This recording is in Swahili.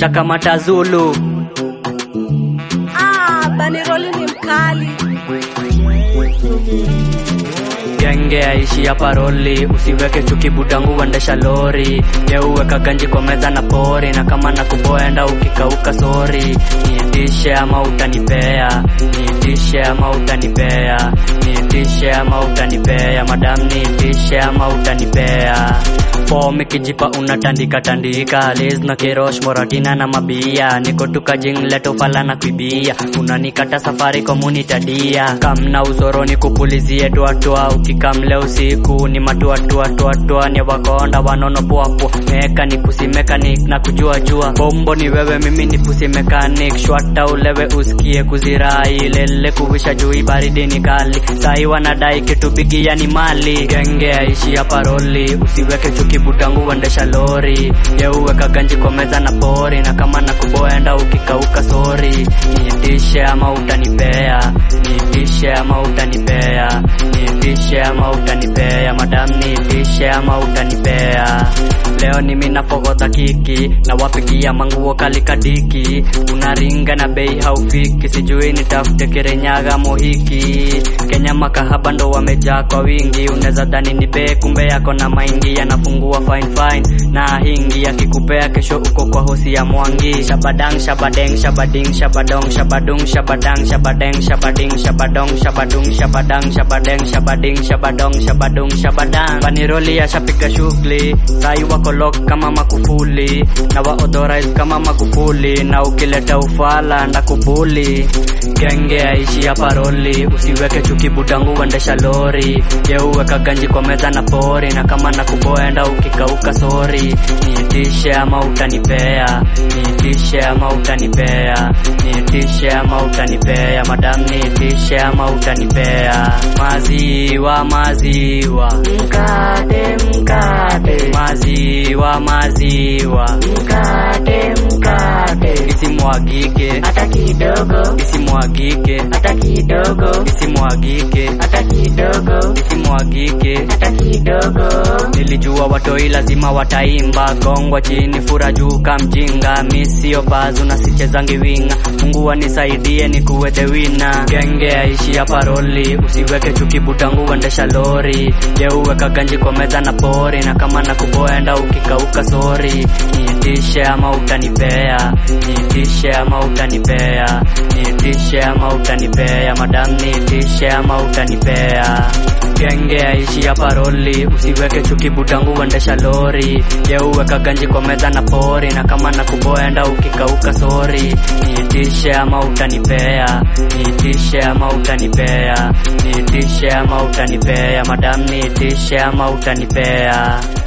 ushakamata Zulu Ah, Baniroli ni mkali. genge aishi ya paroli usiweke chuki budangu uendesha lori yeuweka ganji kwa meza na pori na kama nakuboenda ukikauka sori niitishe ama utanipea niitishe ama utanipea niitishe ama utanipea madam niitishe ama utanipea fom ikijipa unatandika tandika liz na kirosh moratina na mabia niko tukajing leto fala na kuibia unanikata safari komunitadia kamna uzoroni kupulizie tuatua ukikamle usiku ni matuatuatuatua ni wakonda wanono puapua mekanik pusi mekanik na kujua jua bombo ni wewe mimi ni pusi mekanik shwata ulewe usikie kuzirai lele kuvisha jui baridi ni kali sai wanadai kitu bigia ni mali genge aishi ya paroli usiweke chuki butangu uendesha lori yeuweka ganji kwa meza na pori na kama nakuboenda ukikauka sori niitishe ama utanipea niitishe ama utanipea niitishe ama utanipea madam niitishe ama utanipea leo ni mina fogodha kiki na wapigia manguo kalikadiki unaringa na bei haufiki sijui nitafute kirenyaga mohiki kenya makahaba ndo wamejaa kwa wingi unaweza dhani ni be kumbe yako na maingi yanafungua fine fine na hingi yakikupea kesho uko kwa hosi ya mwangi shabadang shabadeng shabading shabadong shabadung shabadang shabadeng shabading shabadong shabadung shabadang shabadeng shabading shabadong shabadung shabadang paniroli yashapiga shughuli sai wako lock kama makufuli na waauthorize kama makufuli na ukileta ufala na kubuli genge aishi ya paroli usiweke chuki budangu uendesha lori yeuweka ganji kwa meza na pori na kama nakuboenda ukikauka sori niitishe ama utanipea niitishe ama utanipea niitishe ama utanipea madam niitishe ama utanipea maziwa maziwa Mkate, mkate, maziwa maziwa mkate, mkate. isimwagike Hata kidogo, isimwagike hata kidogo, isimwagike hata kidogo, isimwagike hata kidogo. nilijua watoi lazima wataimba gongwa chini fura juu kamjinga misio bazu na sichezangi winga mungu anisaidie ni kuwede wina genge aishi ya paroli usiweke chuki butangu uendesha lori yeuweka ganji kwa meza na pori na kama nakuboenda ukikauka sori niitishe ama utanipea niitishe ama utanipea niitishe ama utanipea madam niitishe ama utanipea genge aishi ya paroli usiweke chuki butangu uendesha lori yeuweka ganji kwa meza na pori na kama nakuboenda ukikauka sori niitishe ama utanipea niitishe ama utanipea niitishe ama utanipea madam niitishe ama utanipea